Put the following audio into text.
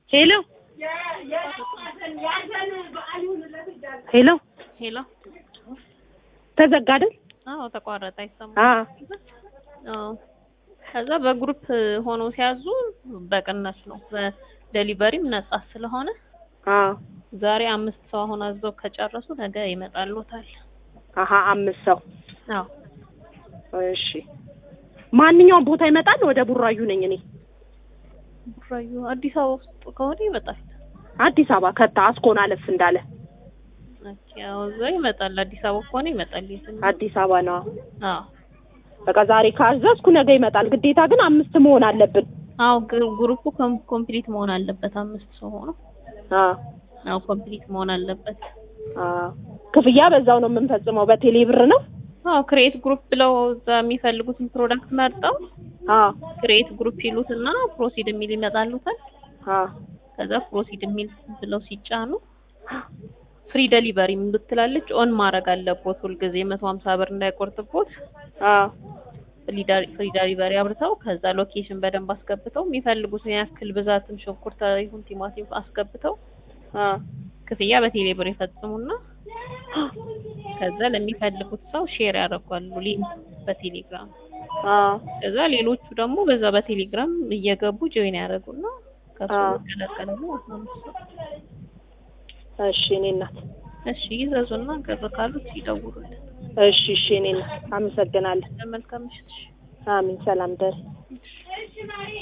ሄሎ ሄሎ ሄሎ ተዘጋ አይደል? አዎ ተቋረጠ አይሰማም አ አዎ ከዛ በግሩፕ ሆነው ሲያዙ በቅናሽ ነው በዴሊቨሪም ነጻ ስለሆነ አ ዛሬ አምስት ሰው አሁን አዘው ከጨረሱ ነገ ይመጣልዎታል አሀ አምስት ሰው አዎ እሺ ማንኛውም ቦታ ይመጣል ወደ ቡራዩ ነኝ እኔ ቡራዩ አዲስ አበባ ውስጥ ከሆነ ይመጣል አዲስ አበባ ከታ አስኮን አለፍ እንዳለ ኦኬ አዎ እዛ ይመጣል አዲስ አበባ ከሆነ ይመጣል የትም አዲስ አበባ ነው አዎ በቃ ዛሬ ካዘዝኩ ነገ ይመጣል ግዴታ ግን አምስት መሆን አለብን አዎ ግሩ- ግሩፑ ኮም- ኮምፕሊት መሆን አለበት አምስት ሰው ሆኖ አ አዎ ኮምፕሊት መሆን አለበት አ ክፍያ በዛው ነው የምንፈጽመው በቴሌ ብር ነው አዎ ክሬት ግሩፕ ብለው እዛ የሚፈልጉትን ፕሮዳክት መርጠው አ ክሬት ግሩፕ ይሉትና ፕሮሲድ የሚል ይመጣሉታል አ ከዛ ፕሮሲድ የሚል ብለው ሲጫኑ ፍሪ ደሊቨሪ ምትላለች ኦን ማድረግ አለቦት ሁልጊዜ መቶ ሀምሳ ብር እንዳይቆርጥቦት አ ፍሪ ደሊቨሪ አብርተው ከዛ ሎኬሽን በደንብ አስገብተው የሚፈልጉትን ያክል ብዛትም ሽንኩርት ይሁን ቲማቲም አስገብተው አ ክፍያ በቴሌ ብር ይፈጽሙና ከዛ ለሚፈልጉት ሰው ሼር ያደርጓሉ ሊንክ በቴሌግራም አ ከዛ ሌሎቹ ደግሞ በዛ በቴሌግራም እየገቡ ጆይን ያደርጉና ከሱ አዎ። ይቀላቀላሉ ማለት ነው። እሺ እኔ እናት እሺ ይዘዙና ከዛ ካሉት ይደውሉልን። እሺ እሺ እኔ እናት አመሰግናለሁ መልካም ምሽት። እሺ። አሚን ሰላም ደር